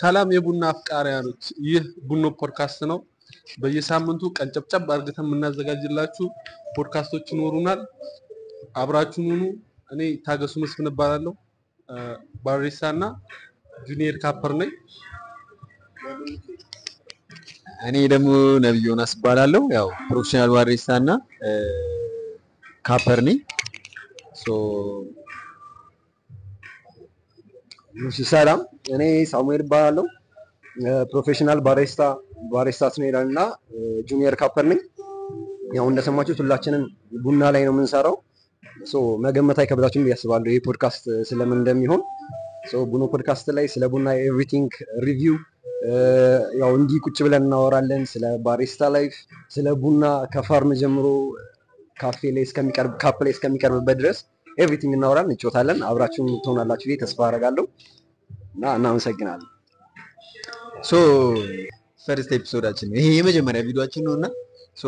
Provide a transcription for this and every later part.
ሰላም የቡና አፍቃሪያኖች፣ ይህ ቡኖ ፖድካስት ነው። በየሳምንቱ ቀንጨብጨብ አድርገን የምናዘጋጅላችሁ ፖድካስቶች ይኖሩናል። አብራችሁን ሁኑ። እኔ ታገሱ መስፍን እባላለሁ። ባሪስታ እና ጁኒየር ካፐር ነኝ። እኔ ደግሞ ነብዩ ዮናስ እባላለሁ። ያው ፕሮፌሽናል ባሪስታ እና ካፐር ነኝ። ሶ እሺ ሰላም፣ እኔ ሳሙኤል እባላለሁ። ፕሮፌሽናል ባሪስታ ባሪስታ ስኔዳል እና ጁኒየር ካፐር ነኝ። ያው እንደሰማችሁት ሁላችንም ቡና ላይ ነው የምንሰራው። ሶ መገመት አይከብዳችሁም ብዬ አስባለሁ ይህ ፖድካስት ስለምን እንደሚሆን። ሶ ቡኖ ፖድካስት ላይ ስለ ቡና ኤቭሪቲንግ ሪቪው ያው እንዲህ ቁጭ ብለን እናወራለን። ስለ ባሪስታ ላይፍ፣ ስለ ቡና ከፋርም ጀምሮ ካፌ ላይ እስከሚቀርብ ካፕ ላይ እስከሚቀርብበት ድረስ ኤቭሪቲንግ እናወራለን፣ እንጮታለን። አብራችሁን ትሆናላችሁ ብዬ ተስፋ አደርጋለሁ እና እናመሰግናለን። ሶ ፈርስት ኤፒሶዳችን ነው ይሄ የመጀመሪያ ቪዲዮአችን ነው እና ሶ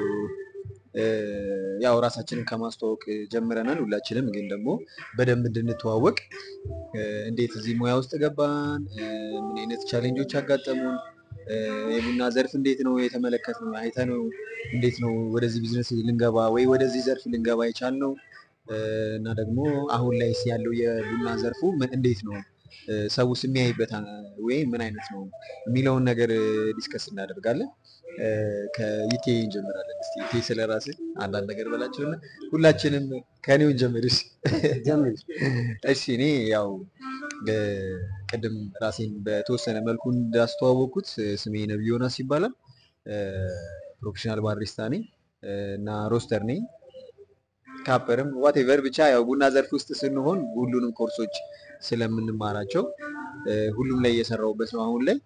ያው ራሳችንን ከማስተዋወቅ ጀምረናል። ሁላችንም ግን ደግሞ በደንብ እንድንተዋወቅ እንዴት እዚህ ሙያ ውስጥ ገባን፣ ምን አይነት ቻሌንጆች አጋጠሙን፣ የቡና ዘርፍ እንዴት ነው የተመለከትነው፣ አይተነው እንዴት ነው ወደዚህ ቢዝነስ ልንገባ ወይ ወደዚህ ዘርፍ ልንገባ የቻልነው እና ደግሞ አሁን ላይ ያለው የቡና ዘርፉ ምን- እንዴት ነው ሰውስ የሚያይበት ወይ ምን አይነት ነው የሚለውን ነገር ዲስከስ እናደርጋለን። ከዩቴ እንጀምራለን። እስኪ ዩቴ ስለ ራስህ አንዳንድ ነገር በላቸውና ሁላችንም ከኔው እንጀምር። እሺ ጀምር። እሺ እኔ ያው እ፣ ቅድም ራሴን በተወሰነ መልኩ እንዳስተዋወቅኩት ስሜ ነብዩ ዮናስ ይባላል። እ፣ ፕሮፌሽናል ባሪስታ ነኝ እ፣ እና ሮስተር ነኝ ካፐርም ዋቴቨር ብቻ ያው ቡና ዘርፍ ውስጥ ስንሆን ሁሉንም ኮርሶች ስለምንማራቸው እ፣ ሁሉም ላይ እየሰራሁበት ነው አሁን ላይ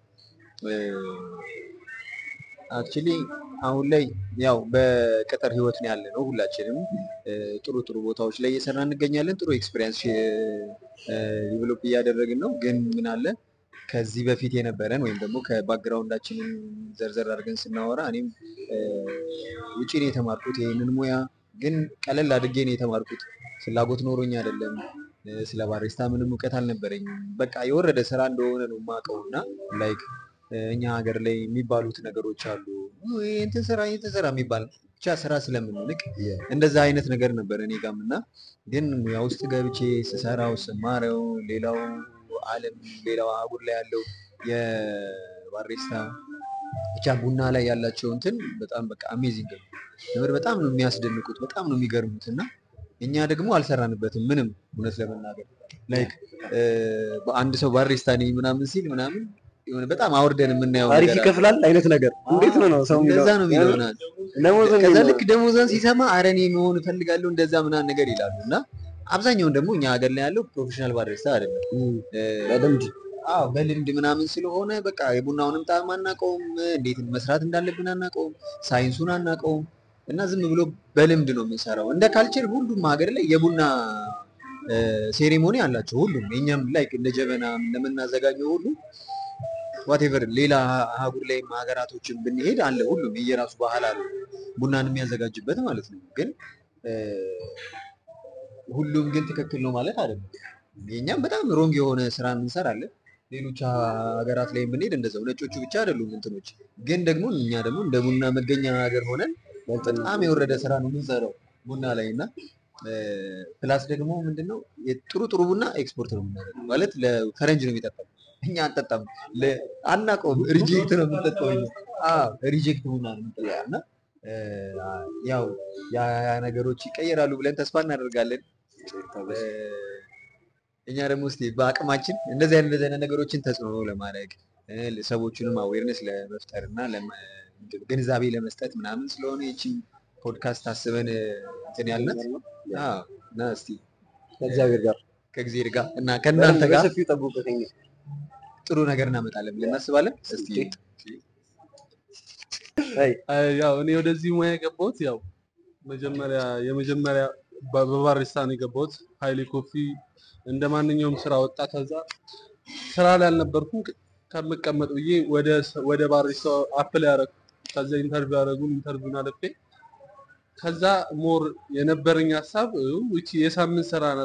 አክቹሊ አሁን ላይ ያው በቅጥር ህይወት ነው ያለ ነው ሁላችንም እ፣ ጥሩ ጥሩ ቦታዎች ላይ እየሰራ እንገኛለን ጥሩ ኤክስፔሪንስ ዲቨሎፕ እያደረግን ነው ግን ምን አለ ከዚህ በፊት የነበረን ወይም ደግሞ ከባክግራውንዳችንን ዘርዘር አድርገን ስናወራ እኔም እ፣ ውጪ ነው የተማርኩት ይህንን ሙያ ግን ቀለል አድርጌ ነው የተማርኩት ፍላጎት ኖሮኝ አይደለም እ፣ ስለ ባሪስታ ምንም እውቀት አልነበረኝም በቃ የወረደ ስራ እንደሆነ ነው የማውቀው እና ላይክ እኛ ሀገር ላይ የሚባሉት ነገሮች አሉ "ውይ፣ እንትን ስራ እንትን ስራ የሚባል ብቻ ስራ ስለምንንቅ እንደዛ አይነት ነገር ነበር እኔ ጋም እና ግን ሙያ ውስጥ ገብቼ ስሰራው ስማረው ሌላው ዓለም ሌላው አህጉር ላይ ያለው የባሪስታ ብቻ ቡና ላይ ያላቸው እንትን በጣም በቃ አሜዚንግ ነው። ትምህርት በጣም ነው የሚያስደንቁት፣ በጣም ነው የሚገርሙት እና እኛ ደግሞ አልሰራንበትም ምንም እውነት ለመናገር ላይክ በአንድ ሰው ባሪስታ ነኝ ምናምን ሲል ምናምን የሆነ በጣም አውርደን የምናየው አሪፍ ነገር አለ። ይከፍላል አይነት ነገር እንዴት ነው ነው ሰው እንደዛ ነው የሚለው የሚለው? ምናምን ደሞዝ ከዛ የሚለው ልክ ደሞዛን ሲሰማ አረ እኔ መሆን እፈልጋለሁ እንደዛ ምናምን ነገር ይላሉ እና አብዛኛውን ደግሞ እኛ ሀገር ላይ ያለው ፕሮፌሽናል ባሪስታ አይደለም እም፣ እ፣ በልምድ አዎ በልምድ ምናምን ስለሆነ በቃ የቡናውንም ጣዕም አናውቀውም፣ እንዴት መስራት እንዳለብን አናውቀውም፣ ሳይንሱን አናውቀውም እና ዝም ብሎ በልምድ ነው የምንሰራው። እንደ ካልቸር ሁሉም ሀገር ላይ የቡና ሴሬሞኒ አላቸው። ሁሉም የኛም ላይ እንደ ጀበና እንደምናዘጋጀው ሁሉ ዋቴቨር ሌላ አህጉር ላይ ሀገራቶችን ብንሄድ አለ ሁሉም የየራሱ ባህል አለ ቡናን የሚያዘጋጅበት ማለት ነው። ግን እ፣ ሁሉም ግን ትክክል ነው ማለት አይደለም። የኛም በጣም ሮንግ የሆነ ስራ እንሰራለን። ሌሎች ሀገራት ላይ ብንሄድ እንደዛው ነጮቹ ብቻ አይደሉም እንትኖች። ግን ደግሞ እኛ ደግሞ እንደ ቡና መገኛ ሀገር ሆነን በጣም የወረደ ስራ ነው የምንሰራው ቡና ላይ እና እ፣ ፕላስ ደግሞ ምንድነው የጥሩ ጥሩ ቡና ኤክስፖርት ነው የምናደርገው ማለት ለፈረንጅ ነው የሚጠጣው እኛ አንጠጣም ለ- አናውቀውም ሪጀክት ነው የምንጠጣው እኛ አዎ ሪጀክት ቡና ነው የምንጠጣው እና እ፣ ያው ያ ያ ነገሮች ይቀየራሉ ብለን ተስፋ እናደርጋለን እ፣ እኛ ደግሞ እስኪ በአቅማችን እንደዚህ አይነት እንደዚህ አይነት ነገሮችን ተጽዕኖ ለማድረግ እ፣ ሰዎቹንም አዌርነስ ለመፍጠር እና ለመ- ግንዛቤ ለመስጠት ምናምን ስለሆነ ይቺን ፖድካስት አስበን እ፣ እንትን ያልናት አዎ። እና እስቲ ከእግዚአብሔር ጋር ከእግዚአብሔር ጋር እና ከእናንተ ጋር በሰፊው ጠብቁት። ጥሩ ነገር እናመጣለን ብለን እናስባለን። እስቲ አይ አይ፣ ያው እኔ ወደዚህ ሙያ የገባሁት ያው መጀመሪያ የመጀመሪያ በ- በባሪስታ ነው የገባሁት። ሀይሌ ኮፊ እንደ ማንኛውም ስራ ወጣ። ከዛ ስራ ላይ አልነበርኩም ከ- ከምቀመጥ ብዬ ወደ ስ- ወደ ባሪስታ አፕላይ ያደረኩ። ከዛ ኢንተርቪው ያደረጉን ኢንተርቪውን አለፌ። ከዛ ሞር የነበረኝ ሀሳብ እ፣ ይቺ የሳምንት ስራ ናት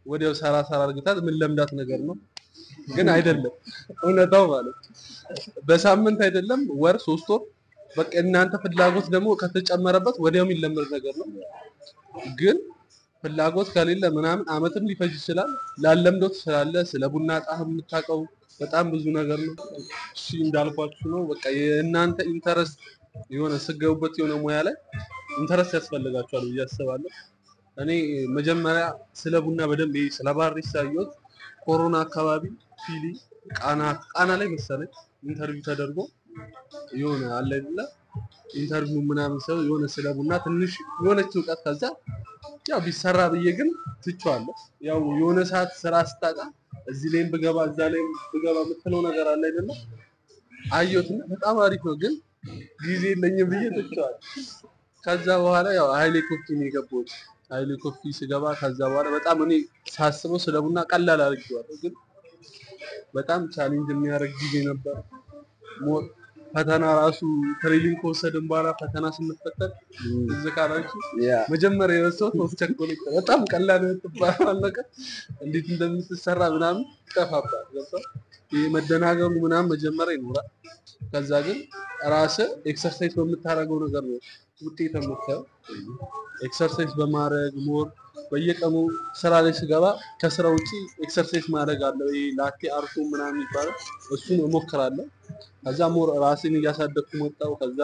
ወዲያው ሰራ ሰራ አርግታት ምን ለምዳት ነገር ነው፣ ግን አይደለም እውነታው ማለት ነው። በሳምንት አይደለም ወር ሶስት ወር በቃ እናንተ ፍላጎት ደግሞ ከተጨመረበት ወዲያው የሚለመድ ነገር ነው። ግን ፍላጎት ከሌለ ምናምን አመትም ሊፈጅ ይችላል። ላለምደው ትችላለህ። ስለ ቡና ጣዕም የምታውቀው በጣም ብዙ ነገር ነው። እሺ እንዳልኳችሁ ነው። በቃ የእናንተ ኢንተረስት የሆነ ስገቡበት የሆነ ሙያ ላይ ኢንተረስት ያስፈልጋችኋል ብዬ አስባለሁ። እኔ መጀመሪያ ስለ ቡና በደንብ ይሄ ስለ ባሪስታ ያየሁት ኮሮና አካባቢ ፊሊ ቃና ቃና ላይ መሰለኝ ኢንተርቪው ተደርጎ የሆነ አለ አይደለ ኢንተርቪው ምናምን ሰው የሆነ ስለ ቡና ትንሽ የሆነች እውቀት ከዛ ያው ቢሰራ ብዬ ግን ትቼዋለሁ። ያው የሆነ ሰዓት ስራ ስታጣ እዚህ ላይም ብገባ እዛ ላይም ብገባ የምትለው ነገር አለ አይደለ አየሁትና በጣም አሪፍ ነው፣ ግን ጊዜ የለኝም ብዬ ትቼዋለሁ። ከዛ በኋላ ያው ሀይሌ ኮፊ ነው የገባሁት። ሀይሌ ኮፊ ስገባ ከዛ በኋላ በጣም እኔ ሳስበው ስለ ቡና ቀላል አድርጌዋለሁ፣ ግን በጣም ቻሌንጅ የሚያደርግ ጊዜ ነበር። ሞር ፈተና ራሱ ትሬኒንግ ከወሰድን በኋላ ፈተና ስንፈተን እዚህ ካላችሁ ያ መጀመሪያ የረሳሁት ኦፍ ቸኮሌት ነው። በጣም ቀላል የምትባለው ነገር እንዴት እንደምትሰራ ምናምን ይጠፋባል። ገብቶሃል? ይሄ መደናገሩ ምናምን መጀመሪያ ይኖራል። ከዛ ግን ራስህ ኤክሰርሳይዝ በምታደርገው ነገር ነው ውጤት የምታየው። ኤክሰርሳይዝ በማድረግ ሞር በየቀኑ ስራ ላይ ስገባ ከስራ ውጪ ኤክሰርሳይዝ ማድረግ አለው። ይሄ ላቴ አርቶ ምናምን ይባላል። እሱን እሞክራለሁ። ከዛ ሞር ራሴን እያሳደግኩ መጣሁ። ከዛ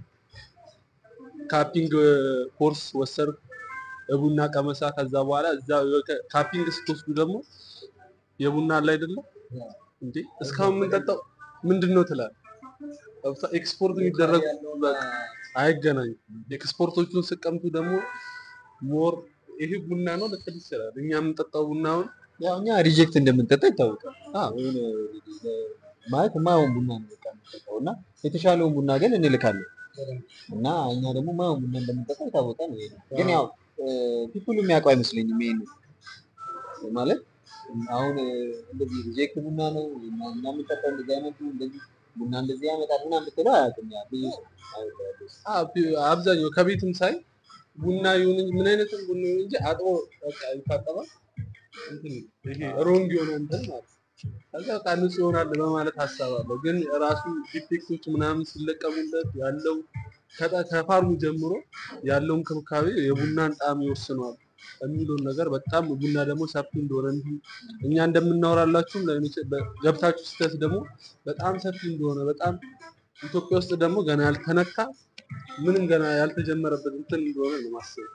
ካፒንግ ኮርስ ወሰድኩ፣ የቡና ቀመሳ። ከዛ በኋላ እዛ ካፒንግ ስትወስዱ ደግሞ የቡና አለ አይደለም እንዴ እስካሁን የምንጠጣው ምንድን ነው ትላለህ። ገብቶሃል? ኤክስፖርት የሚደረጉ በቃ አይገናኙም። ኤክስፖርቶቹን ስቀምቱ ደግሞ ሞር ይሄ ቡና ነው ልትል ይችላል። እኛ የምንጠጣው ቡናውን ያው እኛ ሪጀክት እንደምንጠጣ ይታወቃል። አዎ የሆነ ማለት የማይሆን ቡና ነው በቃ የምንጠጣው እና የተሻለውን ቡና ግን እንልካለን እና እኛ ደግሞ የማይሆን ቡና እንደምንጠጣ የታወቀ ነው። ይሄ ግን ያው ፒፕሉ የሚያውቀው አይመስለኝም ይሄን ማለት አሁን እንደዚህ ሪጀክት ቡና ነው እኛ የምንጠጣው እንደዚህ አይነቱ እንደዚህ ቡና እንደዚህ ያመጣል ምናምን ብትለው አያውቅም። ያ ብዙ ሰው አይወደውም። አብ- አብዛኛው ከቤትም ሳይ ቡና ይሁን እንጂ ምን አይነትም ቡና ይሁን እንጂ አጥቦ በቃ ይታጠባል። እንትን ይሄ ሮንግ የሆነ እንትን ማለት ነው። ከዛ በቃ ንጹህ ይሆናል በማለት አሳባለሁ። ግን ራሱ ዲፌክቶች ምናምን ሲለቀሙለት ያለው ከጠ- ከፋርሙ ጀምሮ ያለው እንክብካቤ የቡናን ጣዕም ይወስነዋል የሚለውን ነገር በጣም ቡና ደግሞ ሰፊ እንደሆነ እንዲሁ እኛ እንደምናወራላችሁም ለእኔ- በ- ገብታችሁ ስተት ደግሞ በጣም ሰፊ እንደሆነ በጣም ኢትዮጵያ ውስጥ ደግሞ ገና ያልተነካ ምንም ገና ያልተጀመረበት እንትን እንደሆነ ነው ማስበው።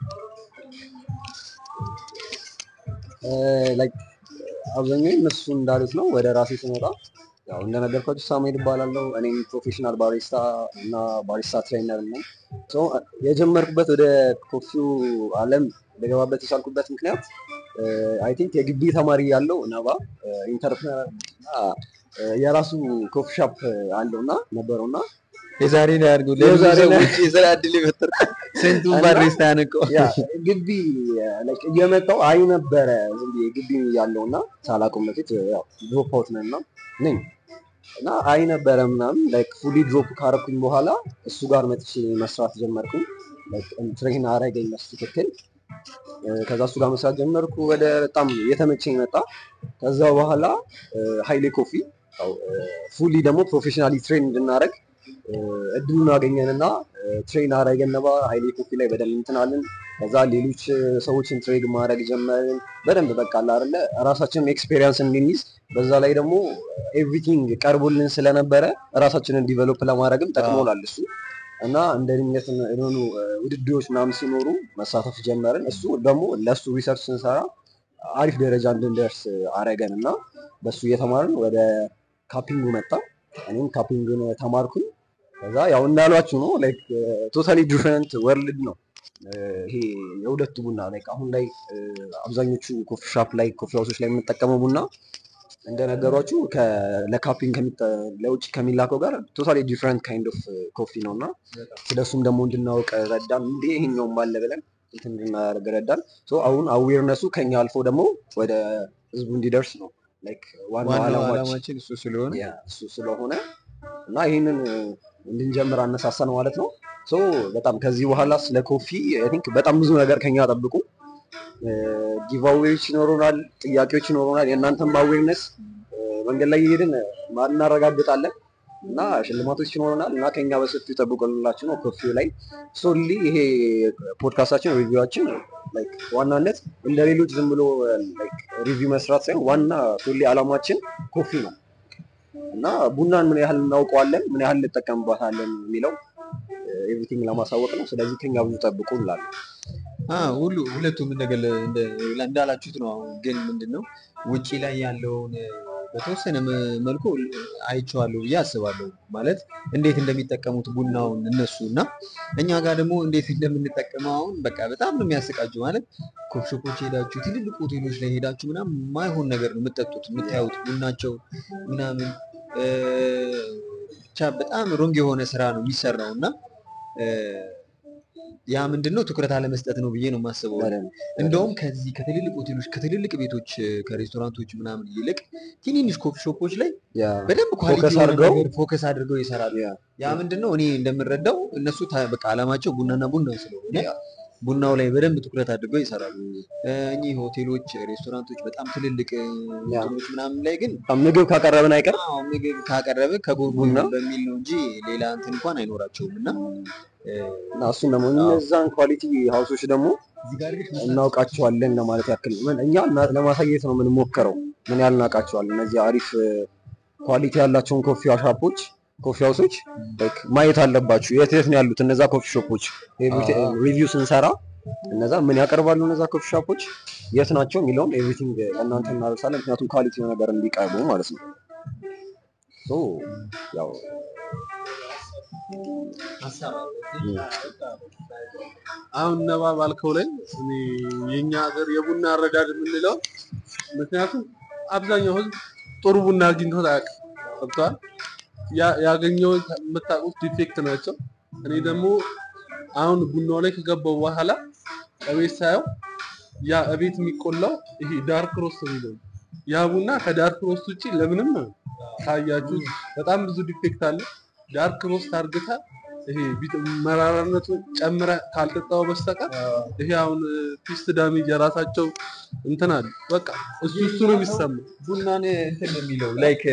ላይክ አብዛኛው እነሱ እንዳሉት ነው። ወደ ራሴ ስመጣ ያው እንደነገርኳችሁ ሳሙኤል እባላለሁ። እኔም ፕሮፌሽናል ባሪስታ እና ባሪስታ ትሬነር ነኝ። ሶ የጀመርኩበት ወደ ኮፊው ዓለም ልገባበት የቻልኩበት ምክንያት አይ ቲንክ የግቢ ተማሪ ያለው ነባ ኢንተርፕረነር የራሱ ኮፊ ሻፕ አለው እና ነበረው እና የዛሬ ነው ያድርገው የዛሬ ለብዙ ነው። ሰዎች የስራ እድል የፈጠረ ስንቱን እና- ባሪስታ ያነቀው ያ ግቢ like እየመጣው አይ ነበረ ዝም ብዬ ግቢ ያለው እና ሳላውቀው በፊት ያው ድሮፕ አውት ነን እና ነኝ እና አይ ነበረ ምናምን ላይክ ፉሊ ድሮፕ ካረኩኝ በኋላ እሱ ጋር መጥቼ መስራት ጀመርኩኝ። ትሬን አረገኝ በትክክል እ፣ ከዛ እሱ ጋር መስራት ጀመርኩ። ወደ በጣም የተመቸኝ መጣ። ከዛ በኋላ ሀይሌ ኮፊ ፉሊ ደግሞ ፕሮፌሽናሊ ትሬን እንድናደረግ እድሉን አገኘንና ትሬን አረገን ነባ ሀይሌ ኮፊ ላይ በደንብ እንትናለን። ከዛ ሌሎች እ፣ ሰዎችን ትሬድ ማድረግ ጀመርን። በደንብ በቃ አለ አይደለ ራሳችንን ኤክስፔሪንስ እንድንይዝ በዛ ላይ ደግሞ ኤቭሪቲንግ ቀርቦልን ስለነበረ ራሳችንን ዲቨሎፕ ለማድረግም ጠቅሞናል እሱ እና እንደ ድንገት የሆኑ እ፣ ውድድሮች ምናምን ሲኖሩ መሳተፍ ጀመርን። እሱ ደግሞ ለእሱ ሪሰርች ስንሰራ አሪፍ ደረጃ እንድንደርስ አረገን እና በእሱ እየተማርን ወደ ካፒንጉ መጣ። እኔም ካፒንግን ተማርኩኝ። ከዛ ያው እንዳሏችሁ ነው ላይክ ቶታሊ ዲፍረንት ወርልድ ነው እ፣ ይሄ የሁለቱ ቡና ላይክ አሁን ላይ እ፣ አብዛኞቹ ኮፊ ሻፕ ላይ ኮፊ ሀውሶች ላይ የምንጠቀመው ቡና እንደነገሯችሁ ከ- ለካፒንግ ከሚጠ- ለውጭ ከሚላከው ጋር ቶታሊ ዲፍረንት ካይንድ ኦፍ ኮፊ ነው እና ስለሱም ደግሞ እንድናውቅ ረዳን። እንዴ ይሄኛውም ባለ ብለን እንትን እንድናደርግ ረዳን። ሶ አሁን አዌርነሱ ከኛ አልፎ ደግሞ ወደ ህዝቡ እንዲደርስ ነው ላይክ ዋናው ዋናው ዓላማችን ዓላማችን እሱ ስለሆነ ያ እሱ ስለሆነ እና ይህንን እንድንጀምር አነሳሳን ማለት ነው። ሶ በጣም ከዚህ በኋላ ስለ ኮፊ አይ ቲንክ በጣም ብዙ ነገር ከኛ ጠብቁ። ጊቫዌዎች ይኖሩናል፣ ጥያቄዎች ይኖሩናል። የእናንተን አዌርነስ መንገድ ላይ እየሄድን እናረጋግጣለን እና ሽልማቶች ይኖሩናል እና ከኛ በሰፊው ጠብቁላችሁ ነው ኮፊው ላይ ሶሊ ይሄ ፖድካስታችን ሪቪዋችን ላይክ ዋናነት እንደ ሌሎች ዝም ብሎ ሪቪው መስራት ሳይሆን ዋና ሶሊ አላማችን ኮፊ ነው እና ቡናን ምን ያህል እናውቀዋለን፣ ምን ያህል እንጠቀምባታለን የሚለው ኤቭሪቲንግ ለማሳወቅ ነው። ስለዚህ ከኛ ብዙ ጠብቁ እንላለን። አዎ ሁሉ ሁለቱም እንደገለ እንደ- እንዳላችሁት ነው። አሁን ግን ምንድን ነው ውጪ ላይ ያለውን በተወሰነ መ- መልኩ አይቼዋለሁ ብዬ አስባለሁ። ማለት እንዴት እንደሚጠቀሙት ቡናውን እነሱ እና እኛ ጋር ደግሞ እንዴት እንደምንጠቀመው አሁን በቃ በጣም ነው የሚያስቃችሁ። ማለት ኮፍሾፖች ሄዳችሁ ትልልቅ ሆቴሎች ላይ ሄዳችሁ ምናምን የማይሆን ነገር ነው የምጠጡት የምታዩት ቡናቸው ምናምን እ፣ ብቻ በጣም ሮንግ የሆነ ስራ ነው የሚሰራው እና እ፣ ያ ምንድን ነው ትኩረት አለመስጠት ነው ብዬ ነው የማስበው። እንደውም ከዚህ ከትልልቅ ሆቴሎች ከትልልቅ ቤቶች ከሬስቶራንቶች ምናምን ይልቅ ትንንሽ ኮፊ ሾፖች ላይ ያ በደንብ ኳሊቲ ፎከስ የሆነ አድርገው- ነገር ፎከስ አድርገው ይሰራሉ። ያ ያ ምንድን ነው እኔ እንደምረዳው እነሱ ታ- በቃ አላማቸው ቡናና ቡና ስለሆነ ያ ቡናው ላይ በደንብ ትኩረት አድርገው ይሰራሉ። እ፣ እኚህ ሆቴሎች፣ ሬስቶራንቶች በጣም ትልልቅ እ፣ ያ። እንትኖች ምናምን ላይ ግን ምግብ ካቀረብን አይቀር አዎ ምግብ ካቀረበ ከጎን ቡና በሚል ነው እንጂ ሌላ እንትን እንኳን አይኖራቸውም እና እ፣ እና እሱን ደግሞ እነዛን ኳሊቲ ሀውሶች ደግሞ እዚህ ጋር ግን እናውቃቸዋለን ለማለት ያክል ምን እኛ እና- ለማሳየት ነው የምንሞክረው ምን ያህል እናውቃቸዋለን። እነዚህ አሪፍ ኳሊቲ ያላቸውን ኮፊ ሻፖች ኮፊ ሀውሶች ላይክ ማየት አለባችሁ። የት የት ነው ያሉት እነዛ ኮፊ ሾፖች? አዎ። ሪቪው ስንሰራ እነዛ ምን ያቀርባሉ እነዛ ኮፊ ሾፖች የት ናቸው የሚለውን ኤቭሪቲንግ ለእናንተ እናደርሳለን። ምክንያቱም ኳሊቲ ነገር እንዲቀርቡ ማለት ነው። ሶ ያው ሀሳብ አለ። አሁን ነባ ባልከው ላይ እኔ የኛ ሀገር የቡና አረዳድ የምንለው ምክንያቱም አብዛኛው ህዝብ ጥሩ ቡና አግኝቶት አያውቅም። ገብቶሃል? ያ- ያገኘውን የምታውቁት ዲፌክት ናቸው። እኔ ደግሞ አሁን ቡናው ላይ ከገባው በኋላ እቤት ሳየው ያ እቤት የሚቆላው ይሄ ዳርክ ሮስት የሚለው ነው። ያ ቡና ከዳርክ ሮስት ውጪ ለምንም ካያችሁ በጣም ብዙ ዲፌክት አለ። ዳርክ ሮስት አርግታ ይሄ ቢት- መራራነቱን ጨምረ ካልጠጣው በስተቀር ይሄ አሁን ፒስት ዳሜጅ የራሳቸው እንትን አለ። በቃ እሱ እሱ ነው የሚሰማው። ቡናን እንትን ነው የሚለው ላይክ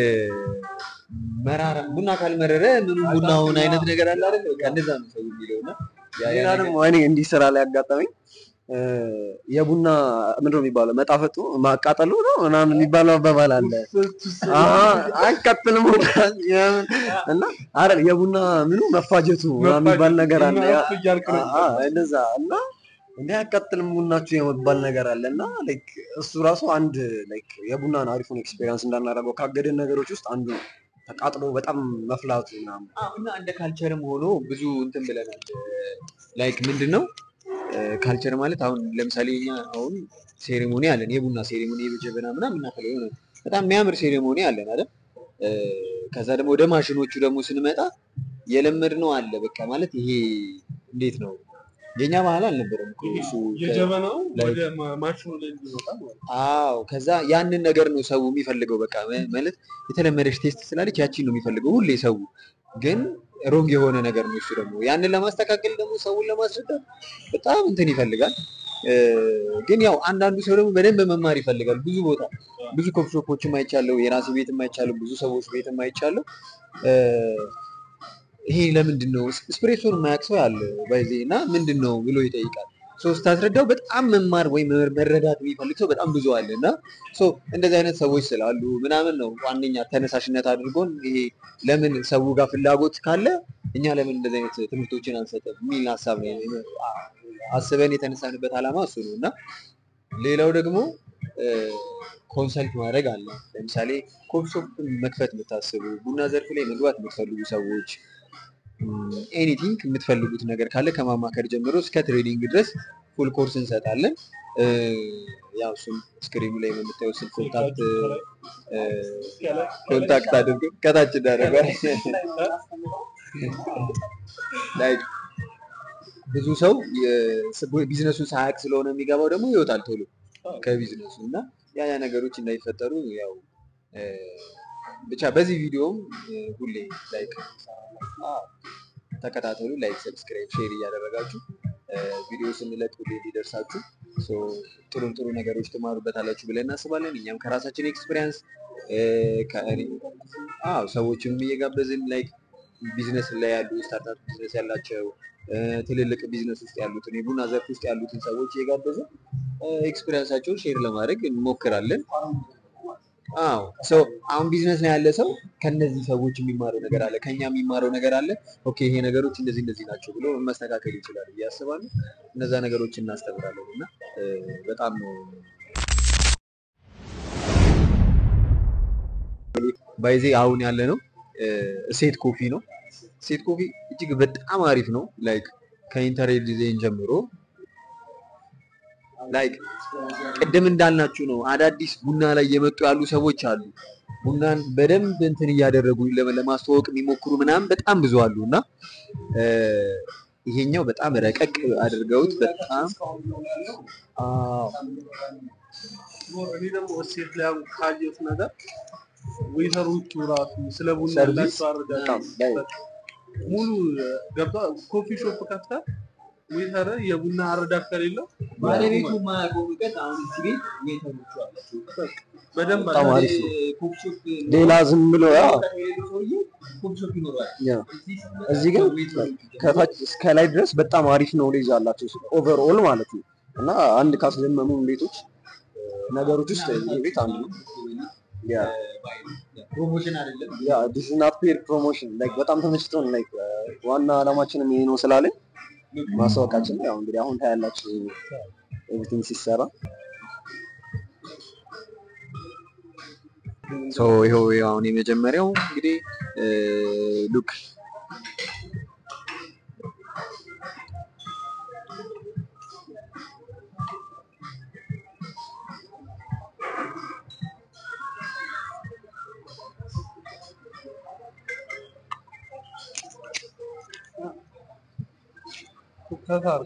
መራራ ቡና ካልመረረ ምኑ ቡናውን አይነት ነገር አለ አይደል? በቃ እንደዛ ነው ሰው የሚለው እና ያ ያ ሌላ ነገር- ደግሞ እኔ እንዲህ ስራ ላይ ያጋጠመኝ እ፣ የቡና ምንድን ነው የሚባለው መጣፈጡ ማቃጠሉ ነው ምናምን የሚባለው አባባል አለ። አሀ፣ አይቀጥልም ቡና የምን- እና አረ የቡና ምኑ መፋጀቱ ምናምን የሚባል ነገር አለ። ያ- እያልክ ነው። አሀ፣ እንደዛ እና እንዲህ አያቃጥልም ቡናችሁ የመባል ነገር አለ እና ላይክ እሱ ራሱ አንድ ላይክ የቡናን አሪፉን ኤክስፔሪንስ እንዳናደርገው ካገደን ነገሮች ውስጥ አንዱ ነው። ተቃጥሎ በጣም መፍላቱ ምናምን አዎ፣ እና እንደ ካልቸርም ሆኖ ብዙ እንትን ብለናል። ላይክ ምንድን ነው ካልቸር ማለት አሁን ለምሳሌ እኛ አሁን ሴሬሞኒ አለን፣ የቡና ሴሬሞኒ የበጀበና ምናምን የምናፈለው የሆነ በጣም የሚያምር ሴሬሞኒ አለን አይደል? እ፣ ከዛ ደግሞ ወደ ማሽኖቹ ደግሞ ስንመጣ የለመድነው አለ። በቃ ማለት ይሄ እንዴት ነው የኛ ባህል አልነበረም እኮ እሱ ከ- የጀበናው ላይ- ወደ ማ- ማሽኑ ላይ እንዲመጣ ማለት ነው። አዎ ከዛ ያንን ነገር ነው ሰው የሚፈልገው። በቃ መ- ማለት የተለመደች ቴስት ስላለች ያቺን ነው የሚፈልገው ሁሌ ሰው። ግን ሮንግ የሆነ ነገር ነው እሱ ደግሞ። ያንን ለማስተካከል ደግሞ ሰውን ለማስረዳት በጣም እንትን ይፈልጋል። እ፣ ግን ያው አንዳንዱ ሰው ደግሞ በደንብ መማር ይፈልጋል። ብዙ ቦታ ብዙ ኮፊ ሾፖችም አይቻለሁ፣ የራሴ ቤትም አይቻለሁ፣ ብዙ ሰዎች ቤትም አይቻለሁ። እ፣ ይሄ ለምንድን ነው ስፕሬሶን የማያውቅ ሰው ያለ ባይዜ እና ምንድን ነው ብሎ ይጠይቃል። ሶ ስታስረዳው በጣም መማር ወይም መረዳት የሚፈልግ ሰው በጣም ብዙ አለ እና ሶ እንደዚህ አይነት ሰዎች ስላሉ ምናምን ነው ዋነኛ ተነሳሽነት አድርጎን ይሄ ለምን ሰው ጋር ፍላጎት ካለ እኛ ለምን እንደዚህ አይነት ትምህርቶችን አንሰጥም የሚል ሀሳብ ነው አስበን የተነሳንበት ዓላማ እሱ ነው እና ሌላው ደግሞ ኮንሰልት ማድረግ አለ። ለምሳሌ ኮፊ ሾፕ መክፈት የምታስቡ ቡና ዘርፍ ላይ መግባት የምትፈልጉ ሰዎች ኤኒቲንግ የምትፈልጉት ነገር ካለ ከማማከር ጀምሮ እስከ ትሬዲንግ ድረስ ፉል ኮርስ እንሰጣለን። እ፣ ያው እሱም ስክሪኑ ላይ በምታየው ስልክ ኮንታክት እ፣ ኮንታክት አድርጎ ከታች እንዳደረገ ላይ ብዙ ሰው የ- ቢዝነሱን ሳያውቅ ስለሆነ የሚገባው ደግሞ ይወጣል ቶሎ ከቢዝነሱ እና ያ ያ ነገሮች እንዳይፈጠሩ ያው እ፣ ብቻ በዚህ ቪዲዮም እ፣ ሁሌ ላይክ ተከታተሉ። ላይክ፣ ሰብስክራይብ፣ ሼር እያደረጋችሁ እ፣ ቪዲዮ ስንለቅ ሁሌ እንዲደርሳችሁ ሶ ጥሩ ጥሩ ነገሮች ትማሩበታላችሁ ብለን እናስባለን። እኛም ከራሳችን ኤክስፒሪየንስ አዎ ሰዎችም እየጋበዝን ላይክ ቢዝነስ ላይ ያሉ ስታርታፕ ቢዝነስ ያላቸው እ፣ ትልልቅ ቢዝነስ ውስጥ ያሉትን የቡና ዘርፍ ውስጥ ያሉትን ሰዎች እየጋበዝን ኤክስፒሪየንሳቸውን ሼር ለማድረግ እንሞክራለን። አዎ ሶ አሁን ቢዝነስ ላይ ያለ ሰው ከነዚህ ሰዎች የሚማረው ነገር አለ፣ ከኛ የሚማረው ነገር አለ። ኦኬ ይሄ ነገሮች እንደዚህ እንደዚህ ናቸው ብሎ መስተካከል ይችላል ብዬ አስባለሁ። እነዛ ነገሮች እናስተምራለን እና እ፣ በጣም ነው ባይዜ አሁን ያለ ነው ሴት ኮፊ ነው። ሴት ኮፊ እጅግ በጣም አሪፍ ነው። ላይክ ከኢንተርኔት ዲዛይን ጀምሮ ላይክ ቅድም እንዳልናችሁ ነው። አዳዲስ ቡና ላይ የመጡ ያሉ ሰዎች አሉ። ቡናን በደንብ እንትን እያደረጉ ለመ- ለማስተዋወቅ የሚሞክሩ ምናምን በጣም ብዙ አሉ እና እ፣ ይሄኛው በጣም ረቀቅ አድርገውት በጣም አዎ እኔ ደግሞ እሴት ላይ አሁን ካየሁት ነገር ዌተሮቹ ራሱ ስለ ቡና ሰርቪስ ያላቸው በጣም አረዳድ ሙሉ ገብታ ኮፊ ሾፕ ከፍታ ዌተር የቡና አረዳድ ከሌለው ባለቤቱ የማያውቀው እውቀት አሁን እዚህ ቤት ዌተሮቹ አላቸው። በደንብ በጣም አለ። አሪፍ ነው። ኮፊ ሾፕ ሌላ ዝም ብሎ ያ እውቀት የሌለው ሰውዬ ኮፊ ሾፕ ይኖረዋል። ያ እዚህ ስትመጣ እዚህ ግን ዌተሮቹ ከታች እስከ ላይ ድረስ በጣም አሪፍ ኖሌጅ አላቸው ኦቨርኦል ማለት ነው። እና አንድ ካስደመሙ ቤቶች ነገሮች ውስጥ ይህ ቤት አንዱ ነው። ያ ፕሮሞሽን አይደለም ያ ዲስ ናት ፔር ፕሮሞሽን ላይክ በጣም ተመችቶን ላይክ ዋና አላማችንም ይሄ ነው ስላለን ማስታወቃችን ያው እንግዲህ አሁን ታያላችሁ ኤቭሪቲንግ ሲሰራ ሶ ይኸው ይኸው አሁን የመጀመሪያው እንግዲህ ሉክ ከታር